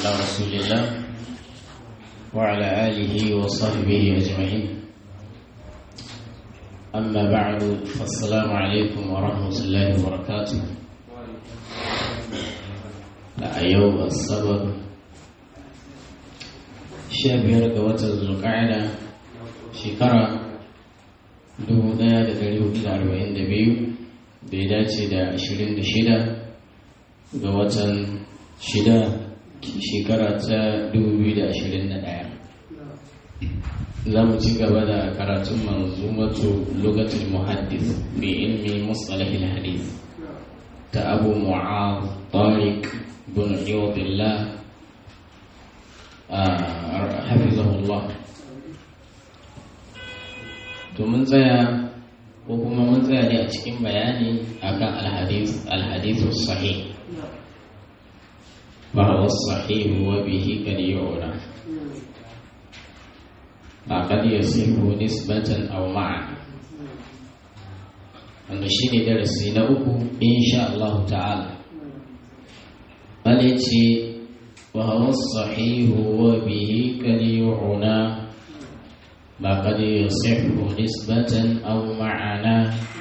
على رسول الله وعلى آله وصحبه أجمعين أما بعد فالسلام عليكم ورحمة الله وبركاته أيوب الصبر شابير قوة القعدة شكرا dubu ɗaya da ɗari hudu da arba'in da biyu da ya dace da ashirin da shida ga watan shida shekara ta dubu biyu da ashirin da ɗaya za mu ci gaba da karatun manzumatu lokacin muhaddis fi ilmi mustalahil hadith ta abu mu'az tariq bin iyadillah hafizahullah to mun tsaya ko kuma mun tsaya ne a cikin bayani akan alhadis alhadisu sahih ba wa sahih wa bihi kad yu'ra ba kad yasihu nisbatan aw ma'a wanda shine darasi na uku insha Allah ta'ala bale ce wa huwa sahih wa bihi kad yu'ra لقد يصح نسبة أو معنى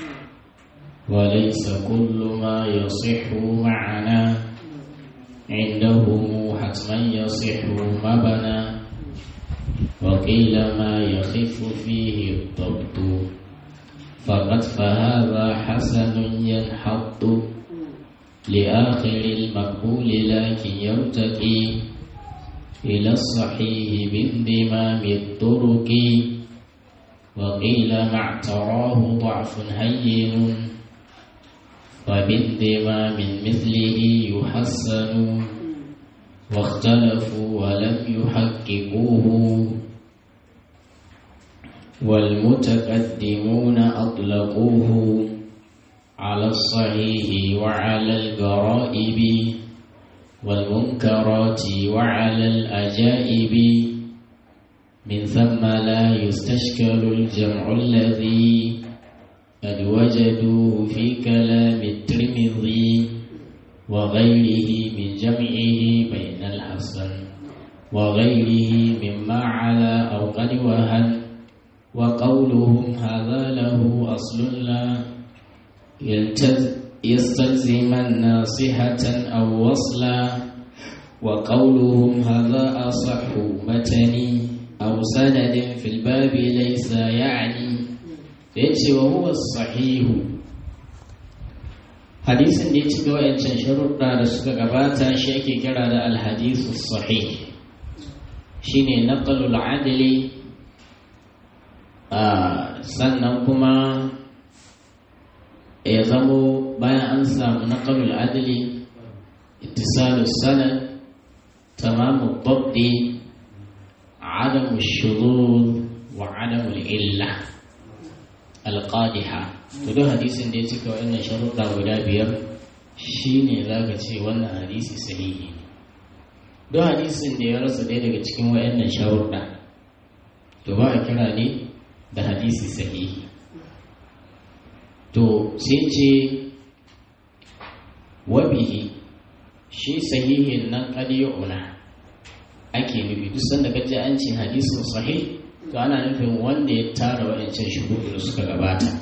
وليس كل ما يصح معنى عنده حتما يصح مبنى وقيل ما يخف فيه الضبط فقد فهذا حسن ينحط لآخر المقبول لكن يرتقي إلى الصحيح بانضمام الطرق وقيل ما اعتراه ضعف هين وبانضمام مثله يحسن واختلفوا ولم يحققوه والمتقدمون أطلقوه على الصحيح وعلى الغرائب والمنكرات وعلى الأجائب من ثم لا يستشكل الجمع الذي قد وجدوه في كلام الترمذي وغيره من جمعه بين الحسن وغيره مما على أو قد وهن وقولهم هذا له أصل لا يلتزم يستلزم ناصحة أو وصلا وقولهم هذا أصح متني أو سند في الباب ليس يعني yace wa huwa sahihu hadisin da ya ci ga wayancan sharuɗa da suka gabata shi ake kira da alhadisu sahih shine naqalul adli sannan kuma ya zamo bayan an samu naqalul adli ittisalus sanad tamamu dabdi adamu shuzuz wa adamu illa alqadiha to duk hadisin da ya cika wannan sharuɗa guda biyar shine zaka ce wannan hadisi sahihi ne duk hadisin da ya rasa ɗaya daga cikin wayannan sharuɗa to ba a kira ne da hadisi sahihi to sai ce wabihi shi sahihin nan ƙadiyuna ake nufi duk sanda kaji an ce hadisin sahih to ana nufin wanda ya tara waɗancan shuhudu da suka gabata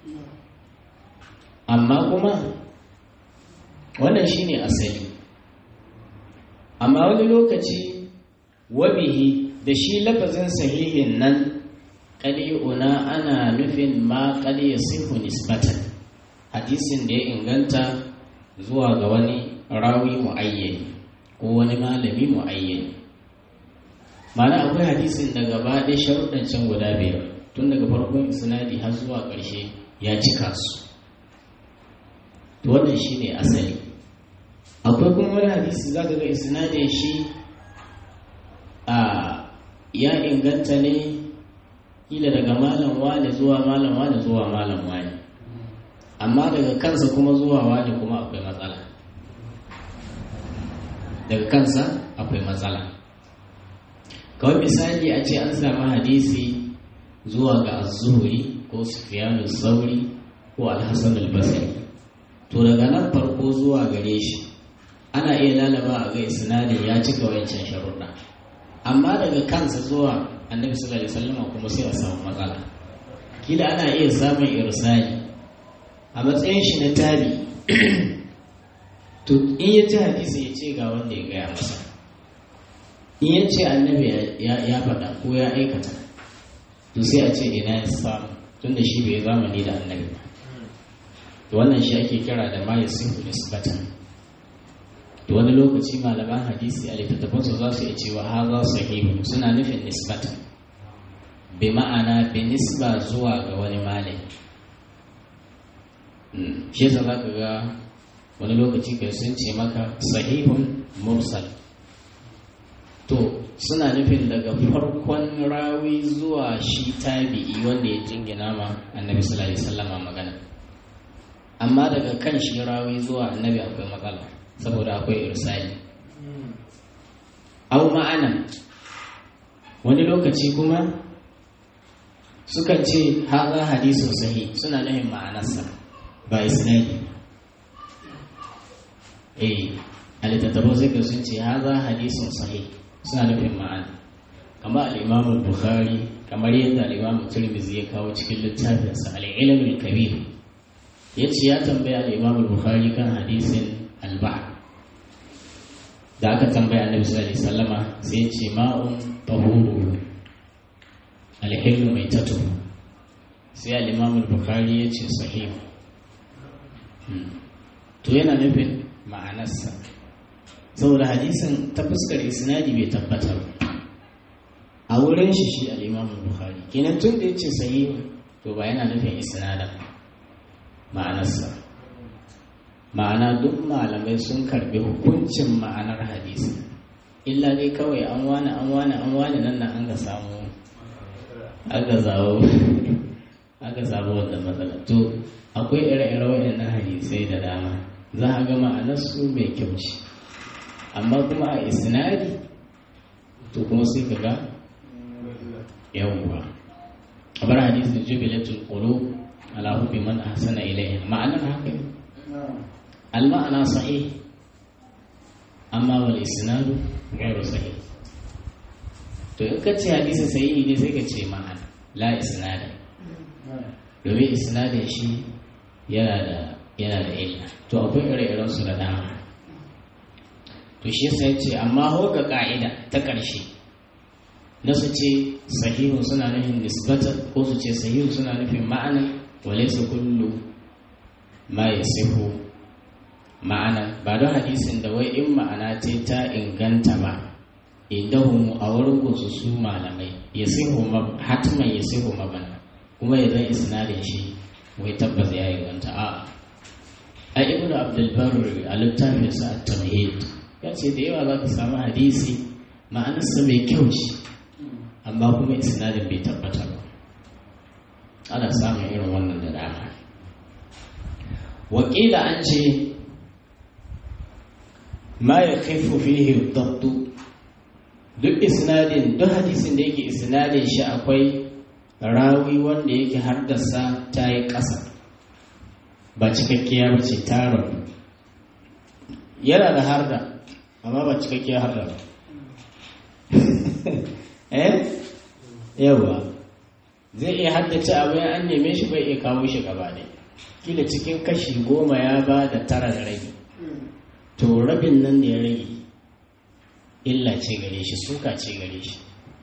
amma kuma wannan shine asali amma wani lokaci wabihi da shi lafazin sahihin nan ƙadiyuna ana nufin ma ƙadiya sihu nisbatan hadisin da ya inganta zuwa ga wani rawi mu'ayyani ko wani malami mu'ayyani mana akwai hadisin da gaba ɗaya sharuɗan can guda biyar tun daga farkon isnadi har zuwa ƙarshe ya cika su to wannan shi ne asali akwai kuma wani hadisi za ka ga isnadin shi a ya inganta ne kila daga malam wani zuwa malam wani zuwa malam wani amma daga kansa kuma zuwa wani kuma akwai matsala daga kansa akwai matsala kawai misali a ce an samu hadisi zuwa ga azuhuri ko sufiyanu sauri ko alhassan albasari to daga nan farko zuwa gare shi ana iya lalaba a ga sinadin ya cika wancan sharuɗa amma daga kansa zuwa annabi sallallahu alaihi wasallam kuma sai a samu matsala kila ana iya samun irsali a matsayin shi na tabi to in ya ci hadisi ya ce ga wanda ya gaya masa in ya ce annabi ya faɗa ko ya aikata to sai a ce ina ya samu tunda shi bai zamani da annabi ba to wannan shi ake kira da ma yasihu nisbatan to wani lokaci malaman hadisi a littattafansu za su iya cewa haza sahihu suna nufin nisbatan bi ma'ana bi nisba zuwa ga wani malami shi yasa za ka ga wani lokaci kai sun ce maka sahihun mursal to suna nufin daga farkon rawi zuwa shi tabi'i wanda ya jingina ma annabi sallallahu alaihi wasallam magana amma daga kan shi rawi zuwa annabi akwai matsala saboda akwai irsali au ma'ana wani lokaci kuma sukan ce haza hadisun sahi suna nufin ma'anarsa ba isnadi eh a littattafan sai sun ce haza hadisun sahi suna nufin ma'ana kamar al'imamun bukhari kamar yadda al'imamun turmizi ya kawo cikin littafinsa al'ilamin kabir ya ce ya tambaya al'imamun bukhari kan hadisin alba da aka tambaya annabi sallallahu alaihi wasallama sai ya ce ma'un tahuru alhillu mai tatu sai al'imamun bukhari ya ce sahihu to yana nufin ma'anarsa saboda hadisin ta fuskar isnadi bai tabbata a wurin shi shi al'imamun bukhari kenan tun da ya ce sahihu to ba yana nufin isnadan ma'anarsa ma'ana duk malamai sun karbi hukuncin ma'anar hadisi illa dai kawai an wani an wani an wani nan nan an ga samu aka zawo aka samu wannan matsala to akwai ire-ire waɗannan hadisai da dama za a ga ma'anarsu mai kyau ce amma kuma a isnadi to kuma sai ka ga yawwa kamar hadisin jubilatul qulub ala hubbi man ahsana ilayhi ma'anar haka ne al ma'ana sahih amma wal isnadu ghairu sahih to in ka ce hadisi sahihi ne sai ka ce ma'ana la isnada domin isnadin shi yana da yana da illa to akwai ire-iren su da dama to shi yasa ya ce amma ho ga ka'ida ta ƙarshe na su ce sahihun suna nufin nisbatan ko su ce sahihun suna nufin ma'ana wale su kullu ma ya sihu ma'ana ba don hadisin da wai in ma'ana ce ta inganta ba idan a wurin su su malamai ya sihu hatman ya sihu mabana kuma ya zai isnadin shi wai tabbas ya inganta a a ibn abdulbar a littafinsa a tamhid ya ce da yawa za ka samu hadisi ma'anarsa mai kyau ce amma kuma isnadin bai tabbata ba ana samun irin wannan da dama wakila an ce ma ya kaifu fihi dabtu duk isnadin duk hadisin da yake isnadin shi akwai rawi wanda yake haddasa ta yi ƙasa ba cikakkiya ba ce taron yana da harda amma ba cikakkiya harda ba eh yawa zai iya haddace abu ya an neme shi bai iya kawo shi gaba ne kila cikin kashi goma ya ba da tara da rage to rabin nan da ya rage illa ce gare shi suka ce gare shi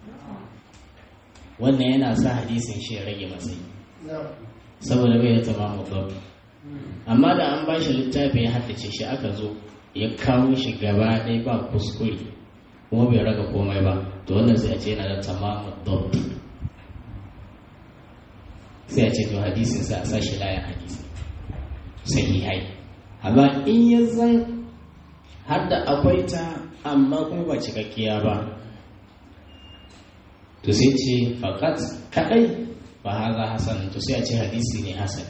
wannan yana sa hadisin shi ya rage matsayi saboda bai da tamamu babu amma da an ba shi littafi ya haddace shi aka zo ya kawo shi gaba ɗaya ba kuskure kuma bai raga komai ba to wannan sai a ce yana da tamamu babu sai a ce to hadisin sa a sashi layan hadisi sahihai amma in ya zan har da akwai ta amma kuma ba cikakkiya ba to sai ce fakat kadai ba haza hasan to sai a ce hadisi ne hasan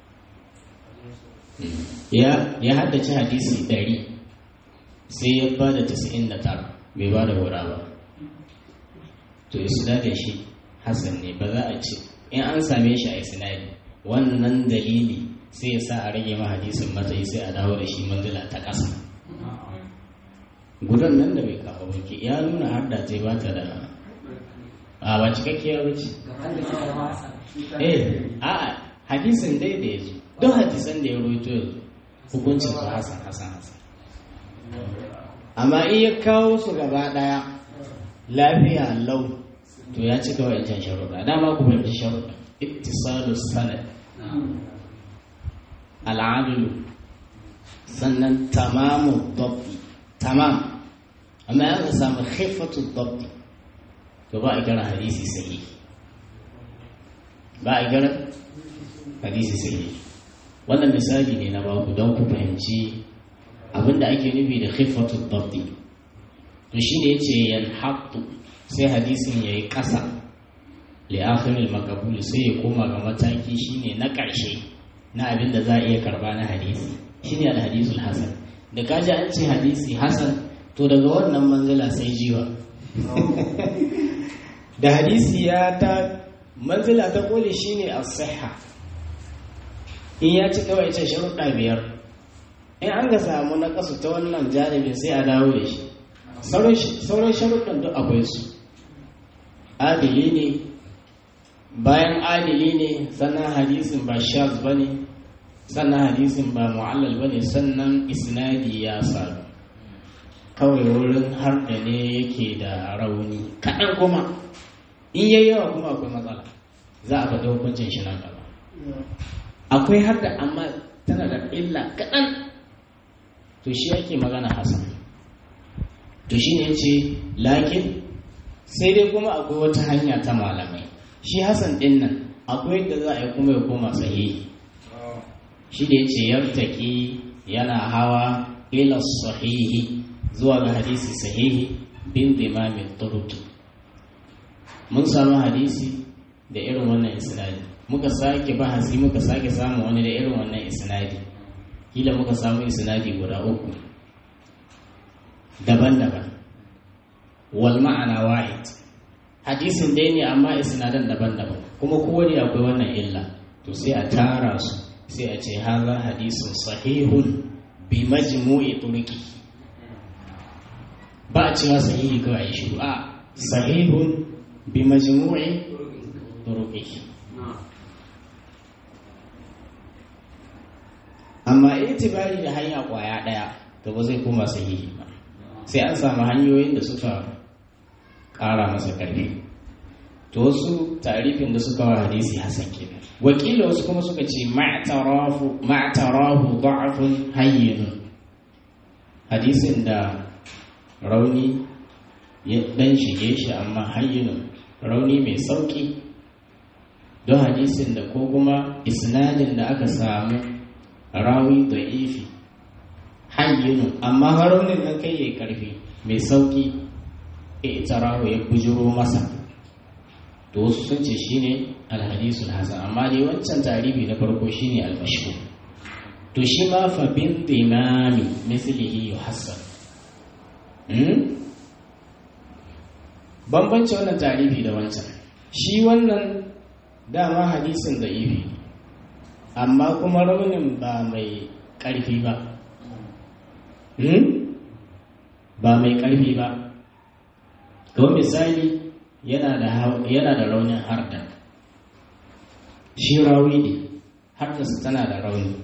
ya haddace hadisi ɗari sai ya ba da tasa'in da tara bai ba da wura ba to isnadin shi hasan ne ba za a ce in an same shi a isnadi wannan dalili sai ya sa a rage ma hadisin matsayi sai a dawo da shi manzila ta ƙasa gudan nan da bai kawo ba ke ya nuna har da ce ba ta da a ba cikakkiya ba ce eh a hadisin dai da ya zo don hadisan da ya roito yanzu hukuncin su hasan hasan hasan amma in ya kawo su gaba daya lafiya lau to ya cika wa'ancan sharuɗa dama ku fahimci sharuɗa ittisalu sanad al'adilu sannan tamamu dabbi tamam amma ya samu khifatu dabbi to ba a kira hadisi sahihi ba a kira hadisi sahihi wannan misali ne na baku don ku fahimci abinda ake nufi da khifatu dabbi to shine yace yanhaqu sai hadisin yayi ƙasa li akhiril maqbul sai ya koma ga mataki shine na ƙarshe na abin da za a iya karba na hadisi shine al hadisul hasan da kaji an ce hadisi hasan to daga wannan manzila sai jiwa da hadisi ya ta manzila ta kole shine as-sihha in ya ci kawai ce sharuɗa biyar in an ga samu na kasu ta wannan janibin sai a dawo da shi sauran sharuɗan duk akwai su adili ne bayan adili ne sannan hadisin ba shaz ba ne sannan hadisin ba mu'allal ba ne sannan isnadi ya sadu kawai wurin har da ne yake da rauni kaɗan kuma in yayi yawa kuma akwai matsala za a faɗi hukuncin shi nan gaba akwai har da amma tana da illa kaɗan to shi yake magana hasan to shi ne ce lakin sai dai kuma akwai wata hanya ta malamai shi hasan ɗin nan akwai yadda za a yi kuma ya koma sahihi shi da ya ce yartaki yana hawa ila sahihi zuwa ga hadisi sahihi bin dimamin turuki mun samu hadisi da irin wannan isnadi muka sake bahasi muka sake samu wani da irin wannan isnadi kila muka samu isnadi guda uku daban-daban wal ma'ana wahid hadisin dai ne amma isnadan daban-daban kuma kowane akwai wannan illa to sai a tara su sai a ce haza hadisun sahihun bi majmu'i turki ba a cewa sahihi kawai shi a sahihun bi majmu'i turki amma itibari da hanya kwaya daya to ba zai koma sahihi ba sai an samu hanyoyin da suka kara masa karfi to wasu tarifin da suka wa hadisi hasan kenan wakila wasu kuma suka ce ma'tarahu da'afun hayyinun hadisin da rauni ya dan shige shi amma hayyinun rauni mai sauki don hadisin da ko kuma isnadin da aka samu rawi da ifi hayyinun amma raunin nan kai ya karfi mai sauki itarahu ya bujiro masa to wasu sun ce shine alhadisul hasan amma dai wancan tarihi na farko shine almashhur to shi ma fa bin imami mislihi yuhassan hmm? bambanci wannan tarihi da wancan shi wannan dama hadisin da ifi amma kuma raunin ba mai ƙarfi ba hmm? ba mai ƙarfi ba kawai misali yana da raunin harda shi rawi ne hardarsa tana da rauni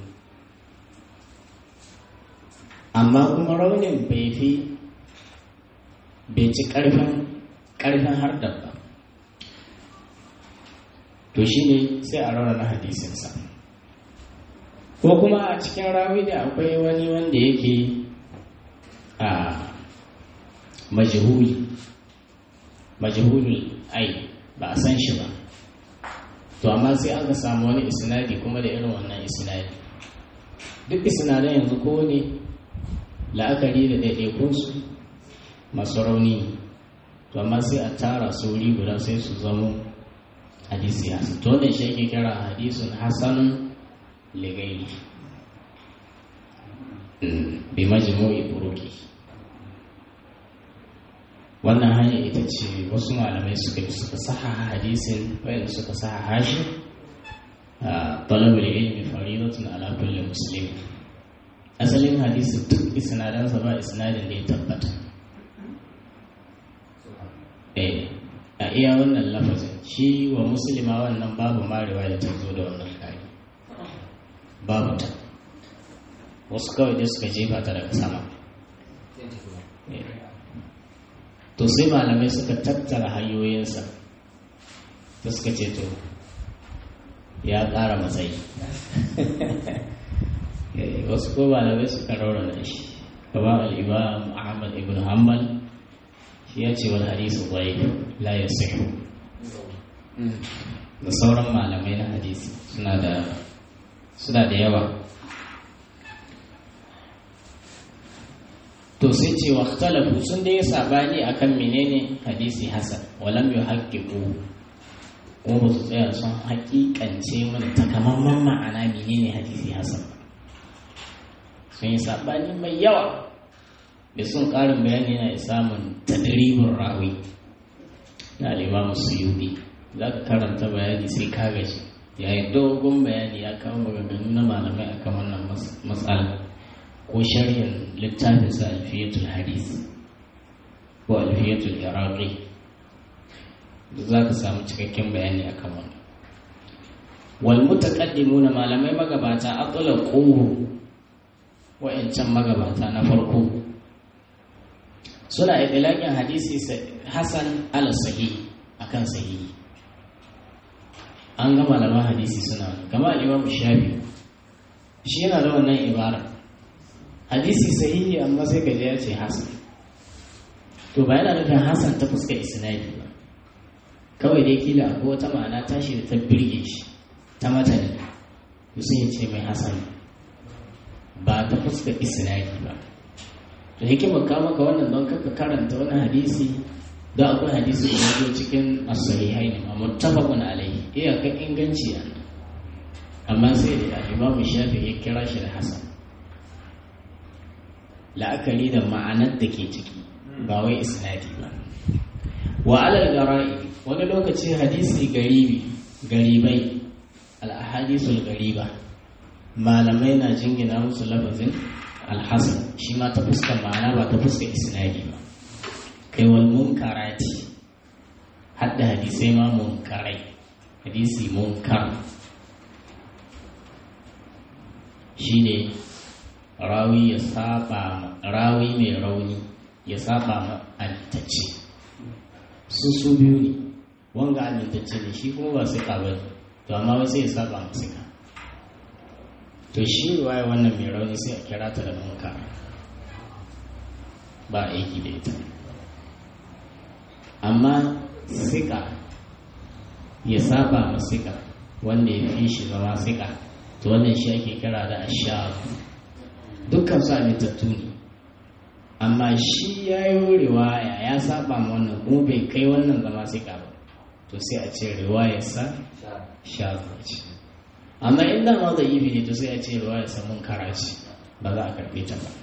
amma kuma raunin bai fi bai ci ƙarfin ƙarfin hardar ba to shi ne sai a raunana hadisinsa ko kuma a cikin rawi da akwai wani wanda yake a majhuli majhulul ai ba a san shi ba to amma sai aka samu wani isnadi kuma da irin wannan isnadi duk isnadan yanzu ko ne la'akari da ɗaiɗaikunsu masu rauni to amma sai a tara su wuri guda sai su zamo hadisi hasan to wannan shi ake kira hadisun hasanun ligairi bi majmu'i turuki wannan hanya ita ce wasu malamai suka bi suka saha hadisin wayanda suka saha hashi a talabul ilmi faridatun ala kulli muslim asalin hadisi duk isnadansa ba isnadin da ya tabbata eh a iya wannan lafazin shi wa musulma wannan babu marewa da ta zo da wannan kari babu ta wasu kawai dai suka jefa ta daga sama to sai malamai suka tattara hanyoyinsa ta suka ce to ya ƙara matsayi wasu ko malamai suka raurana shi kamar al'imam ahmad ibn hanbal shi ya ce wani hadisu bai la ya da sauran malamai na hadisi suna da suna da yawa to sai ce wa talafu sun dai sabani akan menene hadisi hasan walam yuhaqqiqu ko ba su tsaya sun hakikance mana takamaiman ma'ana menene hadisi hasan sun yi sabani mai yawa da sun karin bayani na samun tadribin rawi na alimamu suyubi za ka karanta bayani sai ka gaji yayin dogon bayani ya kawo maganganu na malamai akan wannan matsala ko sharhin littafin sa alfiyatul hadis ko alfiyatul iraqi za ka samu cikakken bayani akan wannan wal mutaqaddimuna malamai magabata atlaqu wa'ancan magabata na farko suna idlaƙin hadisi hasan ala sahih akan sahihi an ga malaman hadisi suna kama imam shafi shi yana da wannan ibara hadisi sahihi amma sai ka ya ce hasan to ba yana nufin hasan ta fuska isnadi ba kawai dai kila ko wata ma'ana tashi da ta birge shi ta matani to sai ya ce mai hasan ba ta fuska isnadi ba to hikimar ka maka wannan don kaka karanta wani hadisi da akwai hadisi da ya zo cikin as-sahihai ne amma muttafaqun alayhi iyakan inganci a amma sai da Imam Shafi ya kira shi da hasan la'akari da ma'anar da ke ciki ba wai isnadi ba wa alal gara'i wani lokaci hadisi garibi garibai al-ahadisul gariba malamai na jingina musu lafazin alhassan shi ma ta fuskar ma'ana ba ta fuskar isnadi ba kai wal munkarati hadda hadisai ma munkarai hadisi munkar shine rawi ya saba rawi mai rauni ya saba ma amintacce su su biyu ne wanga amintacce ne shi kuma ba su ba ne to amma wai sai ya saba ma suka to shi waye wannan mai rauni sai a kira ta da munkar ba aiki da ita amma sika ya saba ma sika wanda ya fi shi zama sika to wannan shi ake kira da ashab dukkan su amintattu ne amma shi ya yi riwaya ya saba ma wannan kuma bai kai wannan zama sika ba to sai a ce riwayarsa sha ce amma in da ma zai yi ne to sai a ce ruwa ya samun karaci ba za a karbe ta ba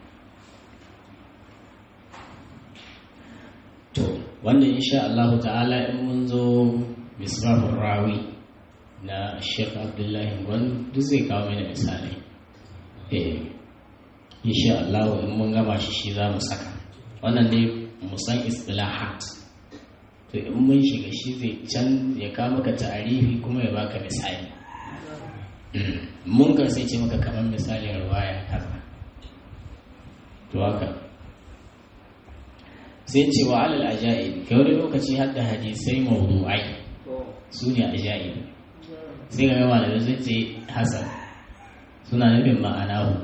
to wanda insha Allah ta'ala in mun zo misbahun rawi na Sheikh Abdullahi Gwan duk zai kawo mana misalai eh insha Allah in mun gama shi shi za mu saka wannan dai mu san istilahat to in mun shiga shi zai can ya kawo maka ta'arifi kuma ya baka misali munkar sai ce maka kamar misalin ruwaya kaza to haka sai ce wa alal ajaib kai wani lokaci har da hadisai mawdu'ai su ne ajaib sai ga gama da zai ce hasan suna nufin ma'ana hu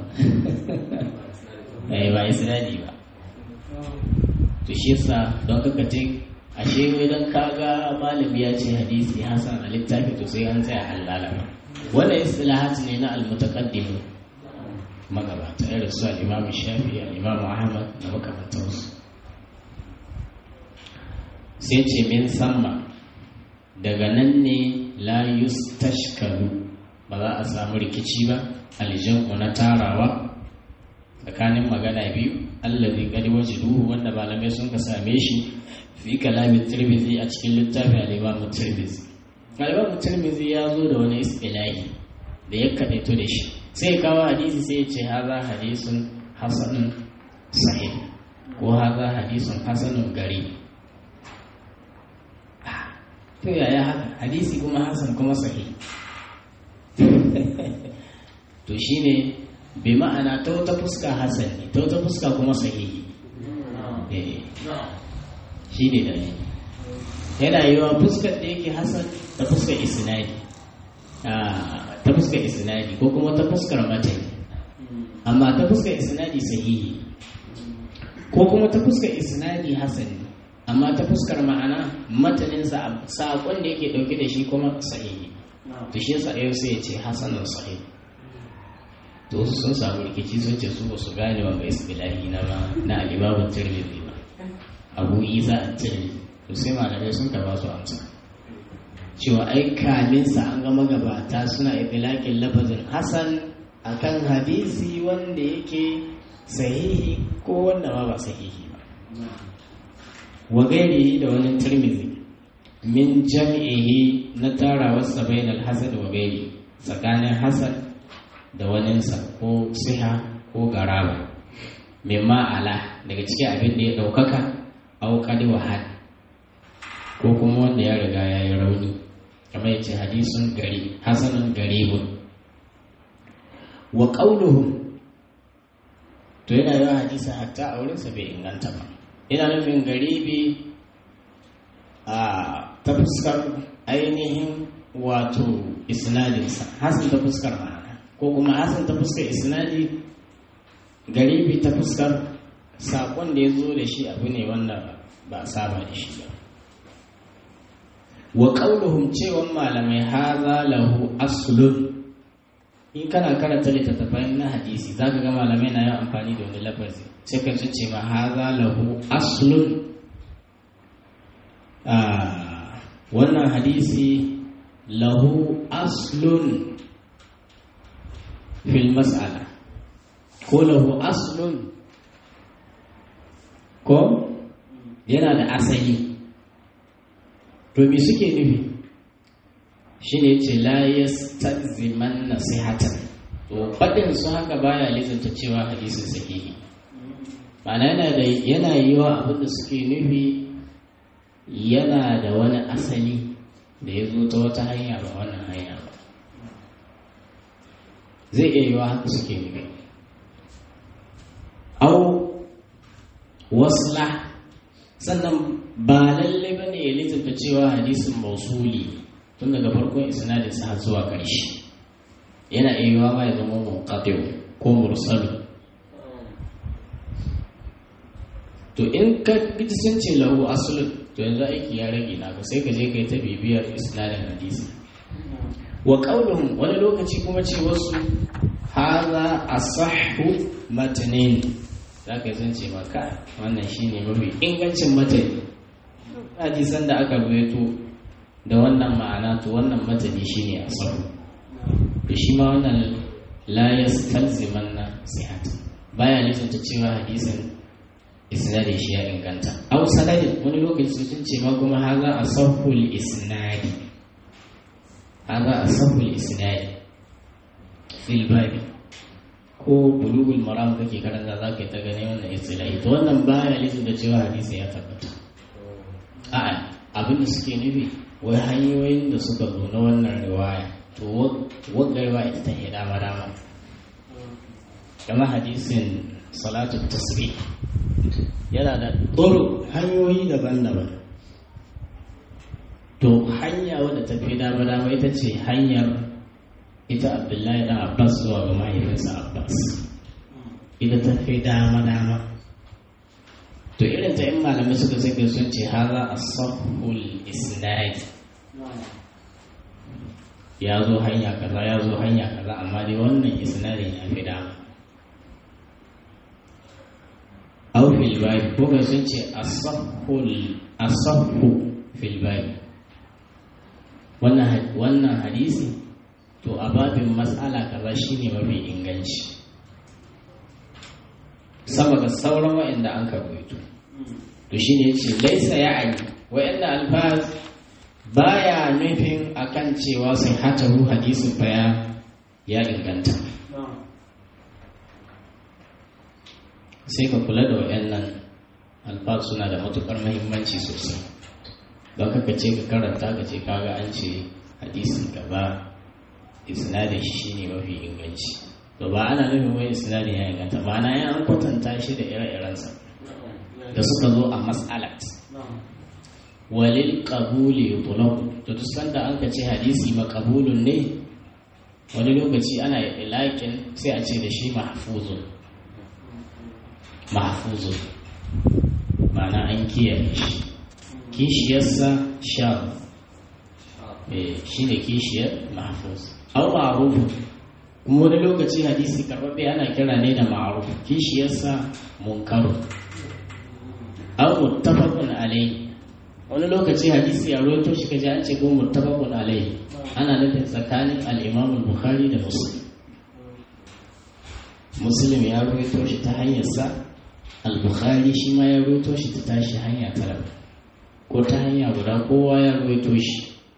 eh ba isnadi ba to shi yasa don kaka ce ashe wai dan kaga malami ya ce hadisi hasan a littafi to sai an tsaya halala ba wannan istilahat ne na almutaqaddim magabata irin su al-imam shafi al-imam ahmad da makamantansu sai ce min samma daga nan ne la yustashkalu ba za a samu rikici ba aljan'u na tarawa tsakanin magana biyu allazi qad wajiduhu wanda malamai sun ka same shi fi kalamin tirmidhi a cikin littafin al-imam tirmidhi al-imam tirmidhi ya zo da wani istilahi da ya kadaito da shi sai kawo hadisi sai ya ce haza hadisun hasanun sahih ko haza hadisun hasanun gari to yaya haka hadisi kuma hasan kuma sahihi to shine bi ma'ana ta wata fuska hasan ne ta wata fuska kuma sahihi shi ne da yana yi wa fuskar da yake hasan ta fuskar isnadi ta fuskar isnadi ko kuma ta fuskar matani amma ta fuskar isnadi sahihi ko kuma ta fuskar isnadi hasan amma ta fuskar ma'ana matanin saƙon da yake ɗauke da shi kuma sahihi to shi yasa yau sai ya ce hasanin sahihi to wasu sun samu rikici sun ce su ba su gane wanga istilahi na ma na alibabun tirmidhi ba abu isa a tirmidhi to sai malamai sun ba su amsa cewa ai kaminsa an ga magabata suna ibilakin lafazin hasan akan hadisi wanda yake sahihi ko wanda ma ba sahihi ba wa gairi da wani tirmidhi min jam'ihi na tarawarsa bainal hasan wa gairi tsakanin hasan da waninsa ko siha ko garaba mai ma'ala daga cikin abin da ya ɗaukaka auƙali wahal ko kuma wanda ya riga ya yi rauni kamar yace hadisun gari hasanun garibun wa ƙauluhum to yana yawan hadisa hatta a wurinsa bai inganta ba ina nufin garibi a ta fuskar ainihin wato isnadinsa hasan ta fuskar ma'ana ko kuma hasan ta fuskar isnadi garibi ta fuskar saƙon da ya zo da shi abu ne wanda ba a saba da shi ba wa ƙauluhum cewan malamai haza lahu aslun in kana karanta littattafai na hadisi za ka ga malamai na yin amfani da wani lafazi sai ka ce ma haza lahu aslun wannan hadisi lahu aslun fil mas'ala ko lahu aslun ko yana da asali to me suke nufi shine ce la yastalziman nasihatan to fadin su haka baya lizanta cewa hadisin sahihi ma'ana yana da yana yiwa abin da suke nufi yana da wani asali da ya zo ta wata hanya ba wannan hanya ba zai iya yiwa haka suke nufi au wasla sannan ba lalle ba ne ya littatta cewa hadisin mausuli tun daga farkon isnadin sa zuwa ƙarshe yana iya yiwa ma ya zama munqati ko mursalu to in ka ji sun ce lahu aslun to yanzu aiki ya rage naka sai ka je kai ta bibiyar isnadin hadisi wa qauluhum wani lokaci kuma ce wasu haza asahhu matanin za ka san ce maka wannan shine mafi ingancin matani hadisan da aka ruwaito da wannan ma'ana to wannan matani shine asahu to shi ma wannan la yastalziman na sihat baya nufin cewa hadisin isnadin shi ya inganta aw sanadin wani lokaci sun ce ma kuma haza asahul isnadi haza asahul isnadi fil babi ko bulugul maram kake karanta za ka yi ta gani wannan istilahi to wannan baya nufin da cewa hadisi ya tabbata a'a abin da suke nufi wai hanyoyin da suka zo na wannan riwaya to wagga riwaya ita ta dama dama kamar hadisin salatu tasbih yana da tsoro hanyoyi daban-daban to hanya wadda ta fi dama dama ita ce hanyar ita abdullahi dan abbas zuwa ga mahaifinsa abbas ita ta fi dama-dama to irin ta in malamai suka sake sun ce haza a sahul isnadi ya zo hanya kaza ya zo hanya kaza amma dai wannan isnadin ya fi dama aw fil babi ko ga sun ce asahul asahu fil babi wannan wannan hadisi to a babin matsala kaza shine mafi inganci sama ga sauran wa'anda an karwaito to shine yace laisa ya'ani wa'anda alfaz baya nufin akan cewa sai hatahu hadisin baya ya inganta sai ka kula da wa'annan alfaz suna da matukar muhimmanci sosai don kaka ce ka karanta ka ce kaga an ce hadisi gaba isnadin shi shine mafi inganci to ba ana nufin wai isnadin ya inganta ba na an kwatanta shi da ire-irensa da suka zo a mas'alat walil qabuli yutlaq to duk sanda an ka ce hadisi maqbulun ne wani lokaci ana ilakin sai a ce da shi mahfuzun mahfuzun ma'ana an kiyaye shi kishiyarsa sha shi ne kishiyar mahfuz au ma'ruf kuma wani lokaci hadisi karɓaɓɓe ana kira ne da ma'ruf kishiyarsa munkaru au muttafaqun alayhi wani lokaci hadisi a rawaito shi kaji an ce ko muttafaqun alayhi ana nufin tsakanin al-Imam al-Bukhari da Muslim Muslim ya rawaito shi ta hanyar sa al-Bukhari shi ma ya rawaito shi ta tashi hanya tara ko ta hanya guda kowa ya rawaito shi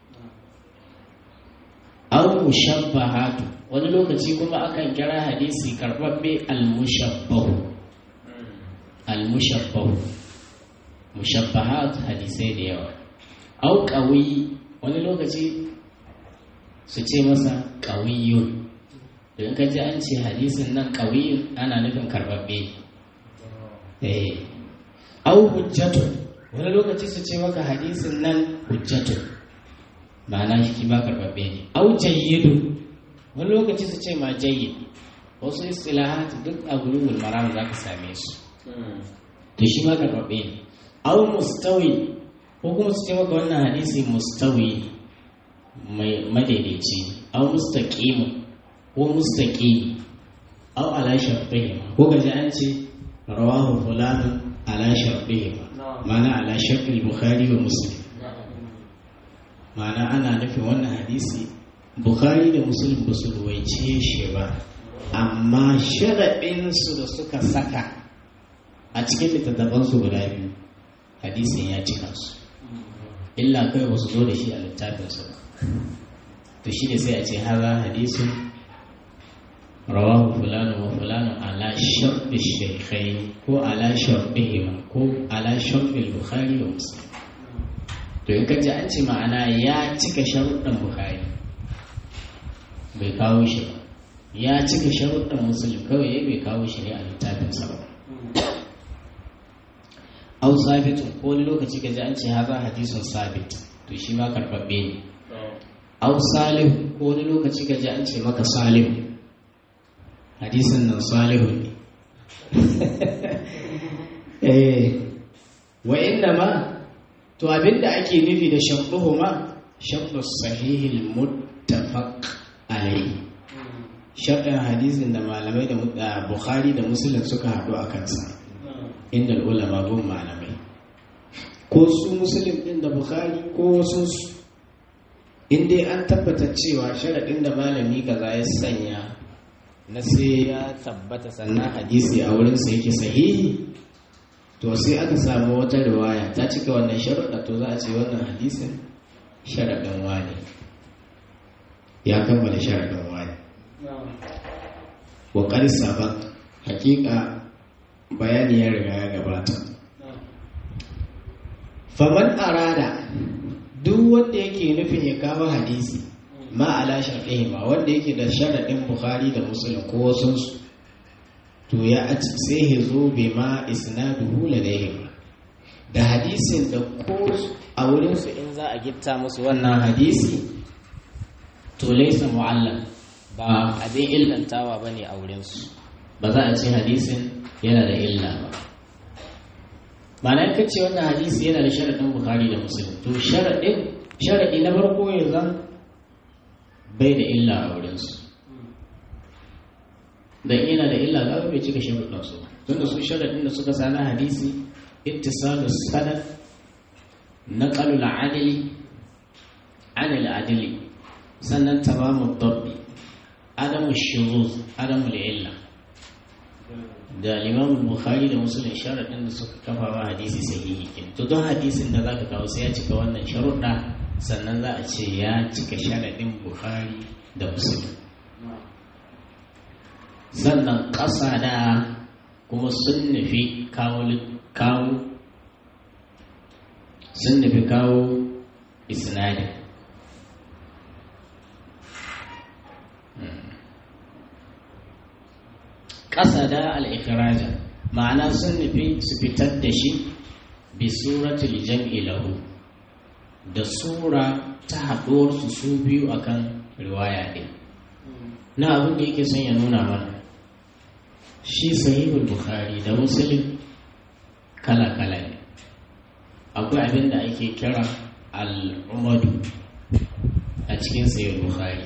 aw mushabbahatu wani lokaci kuma akan kira hadisi karbabbe al-mushabbahu al-mushabbahu mushabbahat hadisai da yawa au qawi wani lokaci su ce masa qawiyun don ka ji an ce hadisin nan qawiyun ana nufin karbabbe eh au hujjatun wani lokaci su ce maka hadisin nan hujjatun ma'ana shi ba karbabbe ne au jayyidun wani lokaci su ce ma jayyid wasu istilahat duk a gurubul maram za ka same su to shi ma karbabbe ne au mustawi ko kuma su ce maka wannan hadisi mustawi mai madaidaici au mustaqimu ko mustaqim au ala shartihi ko gaji an ce rawahu fulan ala shartihi ma'ana ala shartil bukhari wa muslim ma'ana ana nufin wannan hadisi bukhari da muslim ba su ruwaice shi ba amma sharaɗinsu da suka saka a cikin littattafansu guda biyu hadisin ya cika su illa kai ba su zo da shi a littafinsu ba to shi ne sai a ce haza hadisun rawahu fulani wa fulani ala sharɗi shaikhai ko ala sharɗihima ko ala sharɗi bukhari wa muslim to in kaji an ce ma'ana ya cika sharuɗin bukhari bai kawo shi ba ya cika sharuɗin muslim kawai ya bai kawo shi ne a littafinsa ba au sabitun ko wani lokaci ka ji an ce haza hadisun sabit to shi ma karɓaɓɓe ne au salihu ko wani lokaci ka ji an ce maka salihu hadisin nan salihu ne eh wa inna ma to abinda ake nufi da sharɗuhu ma sharɗu sahihil muttafaq alayhi sharɗin hadisin da malamai da bukhari da muslim suka haɗu a kansa inda ulama gun malamai ko su musulun din da bukhari ko wasu in dai an tabbata cewa sharaɗin da malami kaza ya sanya na sai ya tabbata sannan hadisi a wurinsa yake sahihi to sai aka samu wata riwaya ta cika wannan sharaɗa to za a ce wannan hadisin sharaɗin wani ya kammala sharaɗin wani wa ƙarsa ba hakika bayani ya riga ya gabata faman arada duk wanda yake nufin ya kawo hadisi ma ala sharɗihima wanda yake da sharaɗin bukhari da musulun ko wasunsu to ya sai ya zo bai ma isnaduhu ladayhim da hadisin da ko a wurinsu in za a gitta musu wannan hadisi to laisa mu'allam ba abin illantawa bane a wurinsu ba za a ce hadisin yana da illa ba ma'ana ka ce wannan hadisi yana da sharaɗin bukhari da musulun to sharaɗin sharaɗi na farko ya zan bai da illa a wurinsu da yana da illa za bai cika sharuɗin su tunda su sharaɗin da suka sani hadisi ittisalu sanad naqalu al-adli an al-adli sannan tamamu dabbi adamu shuruz adamu illa da limamun bukhari da musulun sharaɗin da suka kafa wa hadisi sahihi kin to don hadisin da zaka kawo sai ya cika wannan sharuɗa sannan za a ce ya cika sharaɗin bukhari da musulun sannan ƙasa da kuma sun nufi kawo kawo sun nufi kawo isnadin ƙasa da al'ikiraja ma'ana sun nufi su fitar da shi bi suratul jam'i lahu da sura ta haɗuwarsu su biyu akan riwaya ɗin na abin da yake son ya nuna mana shi sahihul bukhari da muslim kala-kala ne akwai abin da ake kira al'umadu a cikin sahihul bukhari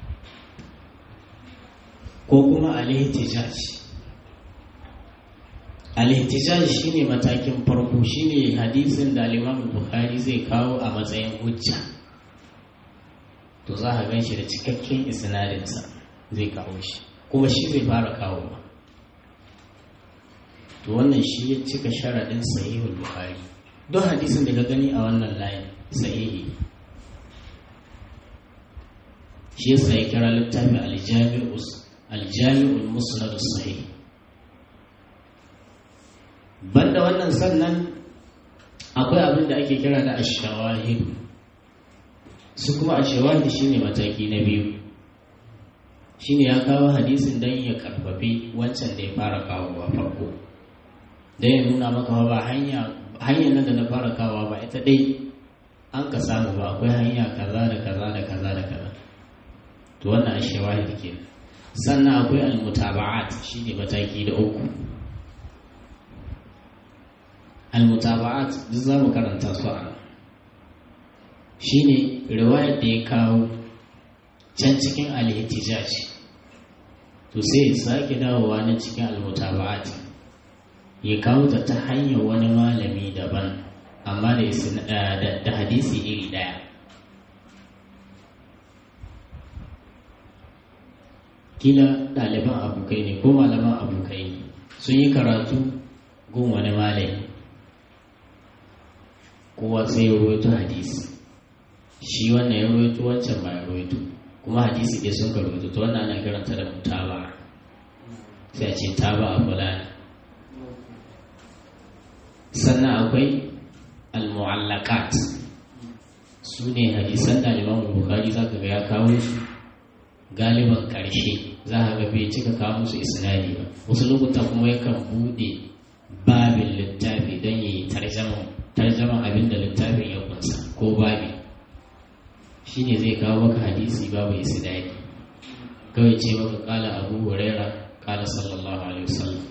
ko kuma al-ihtijaj al-ihtijaj shine matakin farko shine hadisin da al-Imam Bukhari zai kawo a matsayin hujja to za ka ganshi da cikakken isnadin sa zai kawo shi kuma shi zai fara kawo ba to wannan shi ya cika sharadin sahihul Bukhari don hadisin da ka gani a wannan layin sahihi shi yasa ya kira littafin al-Jami'us aljami'ul musnad sahih banda wannan sannan akwai abin da ake kira da ashawahid su kuma ashawahid shine mataki na biyu shine ya kawo hadisin dan ya karfafi wancan da ya fara kawo ba farko dan ya nuna maka ba hanya hanyar nan da na fara kawo ba ita dai an ka samu ba akwai hanya kaza da kaza da kaza da kaza to wannan ashawahid kenan sannan akwai almutaba'at shine mataki da uku almutaba'at duk za mu karanta su a nan shine riwayar da ya kawo can cikin alhittijaj to sai ya sake dawowa na cikin almutaba'at ya kawo ta ta hanyar wani malami daban amma da hadisi iri daya kila ɗaliban abokai ne ko malaman abokai ne sun yi karatu gun wani malami kowa sai ya rawaito hadisi shi wannan ya rawaito wancan ba ya rawaito kuma hadisi ɗaya sun ka rawaito to wannan ana kiranta da mutaba sai a ce taba a fulani sannan akwai al-mu'allaqat su ne hadisan ɗaliban bukari za ka ga ya kawo su galiban ƙarshe za a ga bai cika kawo musu isnadi ba wasu lokuta kuma yakan bude babin littafi don yi tarjaman abin da littafin ya kunsa ko babi shine zai kawo maka hadisi babu isnadi kawai ce maka kala abu huraira kala sallallahu alaihi wasallam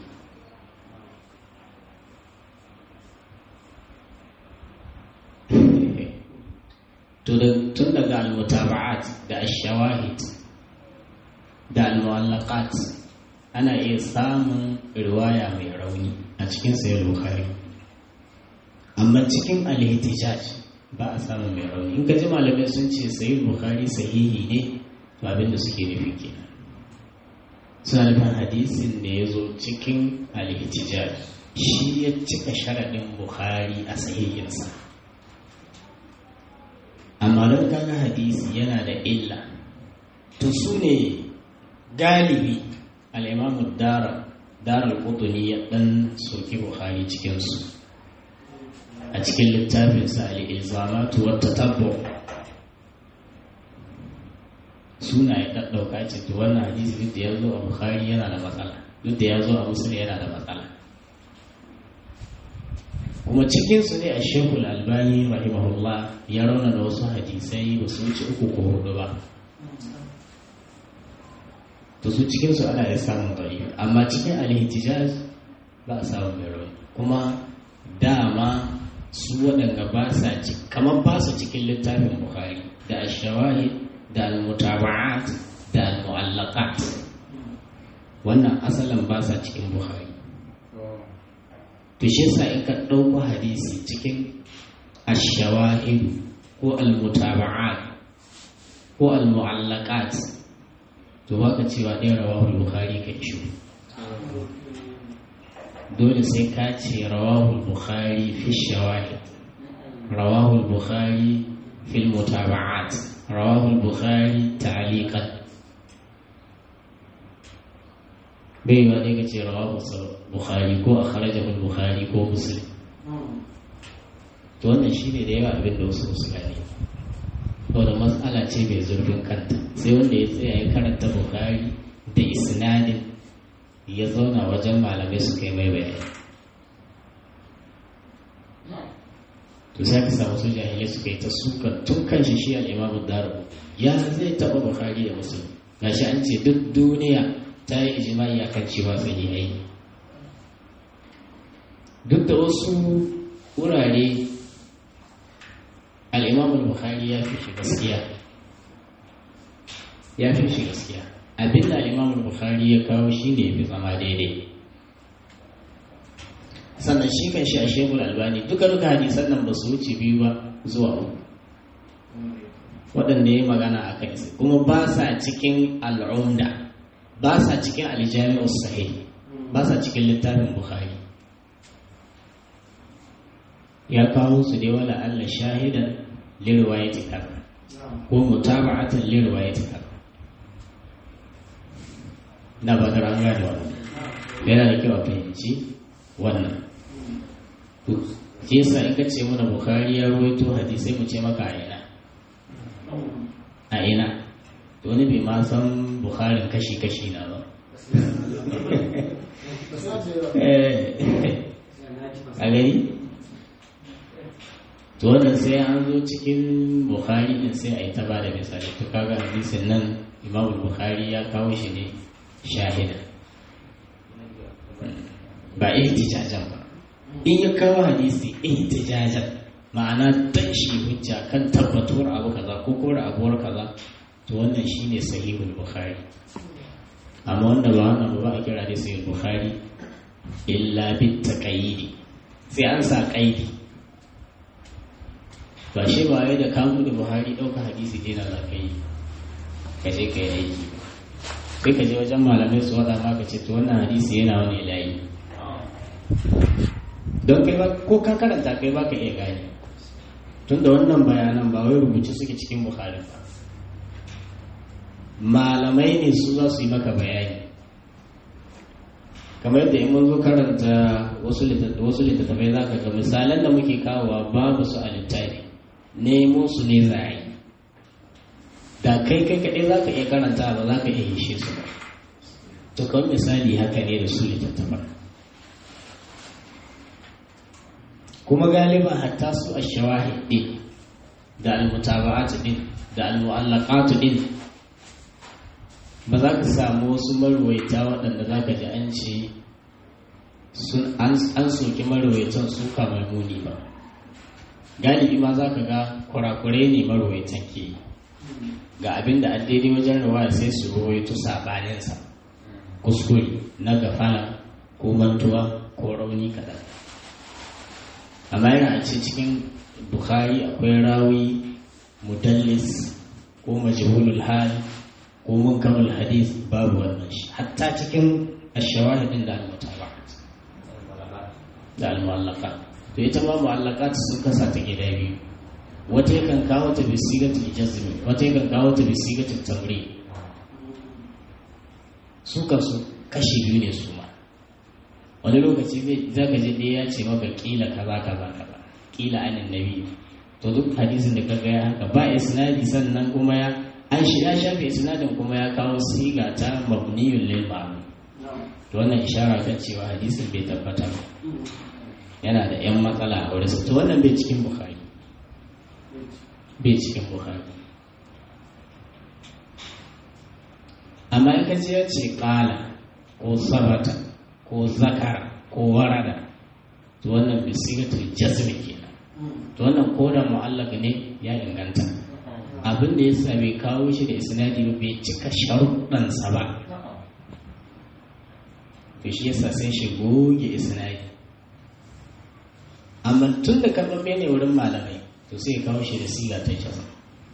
tun daga al-mutaba'at da ash-shawahid da al-mu'allaqat ana iya samun riwaya mai rauni a cikin sayar bukhari amma cikin al-ihtijaj ba a samun mai rauni in ka ji malamai sun ce sayar bukhari sahihi ne to abin da suke nufi kenan suna nufin hadisin da ya zo cikin al-ihtijaj shi ya cika sharaɗin bukhari a sahihinsa amma don kaga hadisi yana da illa to su ne galibi al'imamu dara darar kutuni ya ɗan soki buhari cikinsu a cikin littafinsa al'ilzamatu wata tabbo suna ya ɗaɗɗauka ce to wannan hadisi duk da ya zo a buhari yana da matsala duk da ya zo a musulun yana da matsala kuma cikinsu ne a shekul albani rahimahullah ya rauna da wasu hadisai ba su wuce uku ko hudu ba to su cikinsu ana iya samun bari amma cikin alhijaz ba a samun mai rauni kuma dama su waɗanda ba sa kamar ba su cikin littafin bukhari da ashawahid da almutaba'at da almu'allaqat wannan asalin ba sa cikin bukhari to shi yasa in ka ɗauko hadisi cikin ashawahid ko almutaba'at ko almu'allaqat to baka cewa ɗaya rawahul bukhari ka ci dole sai ka ce rawahul bukhari fi shawahid rawahul bukhari fi mutaba'at rawahul bukhari ta'liqan bai ba ɗaya ka ce rawahul bukhari ko akhrajahu bukhari ko muslim to wannan shine da yawa abin da wasu su gane saboda matsala ce mai zurfin kanta sai wanda ya tsaya ya karanta bukari da isnadin ya zauna wajen malamai su kai mai bayani to sai ka samu su jahilai suka yi ta suka tun kan shi shi al'imamu daru ya zai taɓa bukari da musulmi gashi an ce duk duniya ta yi ijimai a kan cewa sahihai duk da wasu wurare al'imamu bukhari ya fi shi gaskiya ya fi shi gaskiya abin da al'imamu bukhari ya kawo shi ne fi zama daidai sannan shi kan shi a shekul albani duka duka hadisan nan ba su wuce biyu ba zuwa uku waɗanda ya magana a kai kuma ba sa cikin al'umda ba sa cikin aljami'ar sahih ba sa cikin littafin bukhari ya kawo su dai wala Allah shahidan lirwayati kaza ko mutaba'atan lirwayati kaza na ba da ranga da wannan yana da kyau a fahimci wannan shi yasa in ka ce mana bukhari ya ruwaito hadisai mu ce maka a ina a ina to wani bai ma san bukharin kashi-kashi na ba a gani to wannan sai an zo cikin bukhari din sai a yi ta bada misali to kaga hadisin nan imam bukhari ya kawo shi ne shahida ba ihtijajan ba in ya kawo hadisi ihtijajan ma'ana dan shi hujja kan tabbatuwar abu kaza ko kore abuwar kaza to wannan shine sahihul bukhari amma wanda ba wannan ba a kira da sahihul bukhari illa bit taqayyidi sai an sa qaidi ba shi ba wai da kamu da buhari ɗauka hadisi dai na zaka yi ka je ka yi aiki sai ka je wajen malamai su wada maka ce to wannan hadisi yana wani layi don kai ba ko ka karanta kai ba ka iya gane tun da wannan bayanan ba wai rubuce suke cikin buhari ba malamai ne su za su yi maka bayani kamar yadda in mun zo karanta wasu littattafai za ka ga misalan da muke kawowa babu su a littafi nemo su ne za a yi da kai kai kaɗai za ka iya karanta ba za ka iya hishe su ba to kawai misali haka ne da su littattafan kuma galiba hatta su a shawahid din da almutaba'at din da almu'allaqat din ba za ka samu wasu marwaita waɗanda za ka ji an ce an soki marwaitan su kamar muni ba galibi ma za ka ga kurakurai ne marwaitan ke ga abin da an daidai wajen rawaya sai su rawaito sabaninsa kuskure na gafala ko mantuwa ko rauni kaɗan amma yana a ce cikin bukhari akwai rawi mudallis ko majhulul hal ko munkarul hadis babu wannan shi hatta cikin ashawahidin da al-mutaba'at da al-mu'allaqat to ita ma mu'allaqat sun kasa ta gida biyu wata yakan kawo ta bi sigatul jazm wata yakan kawo ta bi sigatul tamri su kansu kashi biyu ne su ma wani lokaci za ka je ɗaya ya ce maka kila kaza kaza kaza kila anin nabi to duk hadisin da ka ga ya haka ba isnadi sannan kuma ya an shi ya shafe isnadin kuma ya kawo siga ta mabniyun lil ma'mum to wannan ishara kan cewa hadisin bai tabbata ba yana da yan matsala a wurin to wannan bai cikin bukhari bai cikin bukhari amma in ka ji ya ce kala ko sabata ko zakara ko warada to wannan bi sigatul jazmi kenan to wannan koda mu'allaka ne ya inganta abin da ya sa bai kawo shi da isnadi ba bai cika sharuɗansa ba to shi yasa sai shi goge isnadi amma tun da karɓaɓɓe ne wurin malamai to sai ya kawo shi da siga ta jasa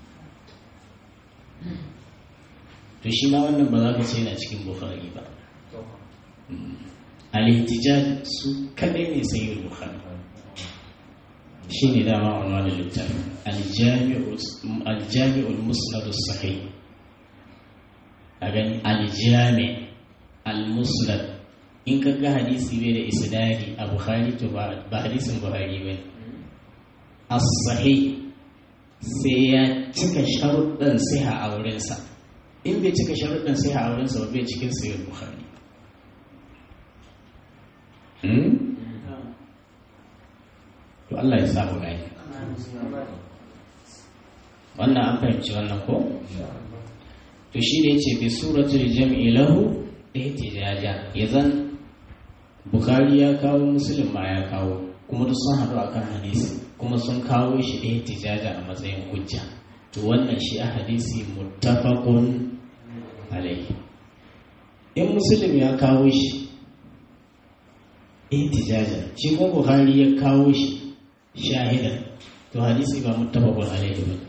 to shi ma wannan ba za ka ce na cikin bukhari ba al-ihtijaj su kadai ne sayyid bukhari shi ne dama wannan littafin aljami'ul musnad sahih a gani aljami al-musnad in ka ga hadisi bai da isnadi a bukhari to ba hadisin buhari ba as-sahih sai ya cika sharuɗin siha a wurinsa in bai cika sharuɗin siha a wurinsa ba bai cikin sayar bukhari to Allah ya samu gani wannan an fahimci wannan ko to shi ne ce bi suratul jam'i lahu ihtijaja yazan bukhari ya kawo muslim ma ya kawo kuma duk sun haɗu akan hadisi kuma sun kawo shi ihtijaja a matsayin hujja to wannan shi a hadisi muttafaqun alayhi in muslim ya kawo shi ihtijaja shi kuma bukhari ya kawo shi shahidan to hadisi ba muttafaqun alayhi ba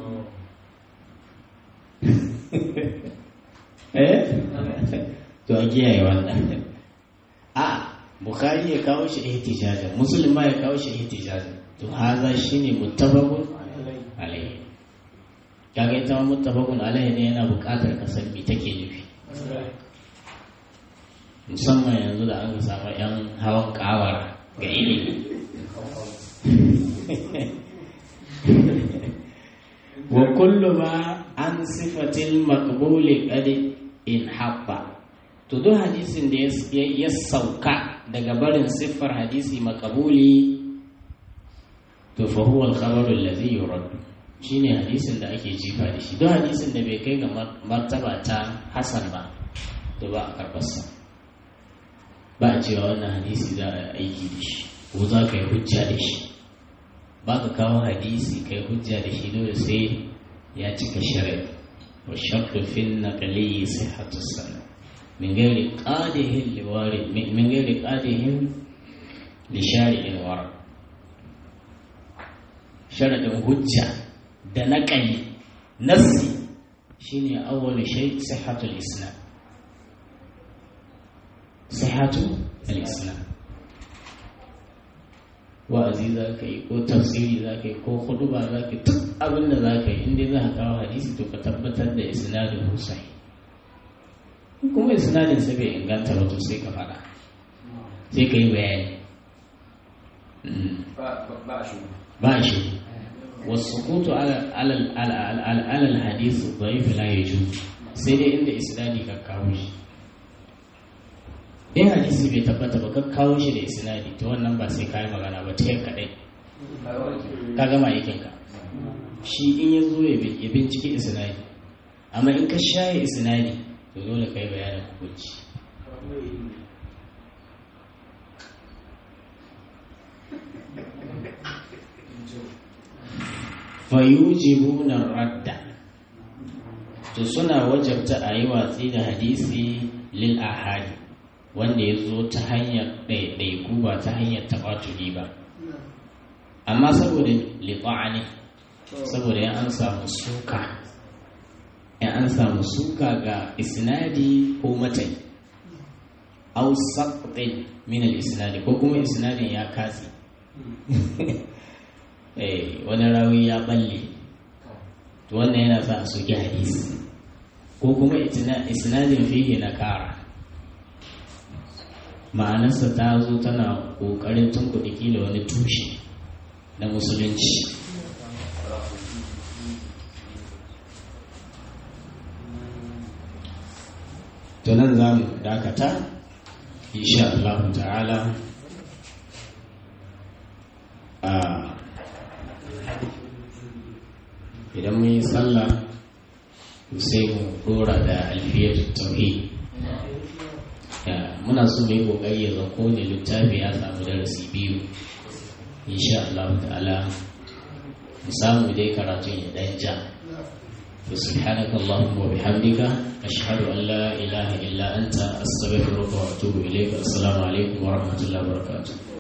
eh to a kiyaye wannan a bukhari ya kawo shi ihtijajan muslim ma ya kawo shi ihtijajan to haza shine muttafaqun alayhi kaga ita muttafaqun alayhi ne yana buƙatar ka san me take nufi musamman yanzu da an samu yan hawan kawara ga ilimi wa kullu ma an sifatil maqbuli qad in habba to duk hadisin da ya sauka daga barin siffar hadisi makabuli to fa huwa al-khabaru alladhi yurad shine hadisin da ake jifa da shi duk hadisin da bai kai ga martaba ta hasan ba to ba a karbarsa ba a cewa wannan hadisi za a aiki da shi ko za ka yi hujja da shi ba ka kawo hadisi kai hujja da shi dole sai ya cika shari'a wa shartu fin naqli sihhatu sanad من غير قاده لوارد من غير قاده لشارع ورد شرط hujja da naƙali nassi shine awwal shay sihhatul islam sihhatul islam wa'azi za ka yi ko tafsiri za ka yi ko huduba za ka yi duk abin da za ka yi inda za ka kawo hadisi to ka tabbatar da isnadin husai kuma isnadin sa bai inganta ba to sai ka fada sai ka yi bayani ba shi wasu kutu alal hadisu dhaif la yaju sai dai inda isnadi ka kawo shi in hadisi bai tabbata ba ka kawo shi da isnadi to wannan ba sai ka yi magana ba ta yin kadai ka gama aikinka shi in ya zo ya binciki isnadi amma in ka shaye isnadi to dole kai bayanin hukunci fayujibuna radda to suna wajabta a yi watsi da hadisi lil ahadi wanda ya zo ta hanyar ɗaiɗaiku ba ta hanyar taɓatuli ba amma saboda liɓa'ani saboda ya an samu suka in an samu suka ga isnadi ko matai au saqtin min al-isnadi ko kuma isnadin ya katse eh wani rawi ya balle to wannan yana sa a soki hadisi ko kuma isnadin fihi na kara ma'anarsa ta zo tana ƙoƙarin tunkuɗi kila wani tushe na musulunci to nan za mu dakata insha Allah ta'ala a idan mun yi sallah sai mu dora da alfiyar tauhid muna so mu yi kokari ya zako ne littafi ya samu darasi biyu insha Allah ta'ala mu samu dai karatun ya dan ja سبحانك اللهم وبحمدك أشهد أن لا إله إلا أنت أستغفرك وأتوب إليك السلام عليكم ورحمة الله وبركاته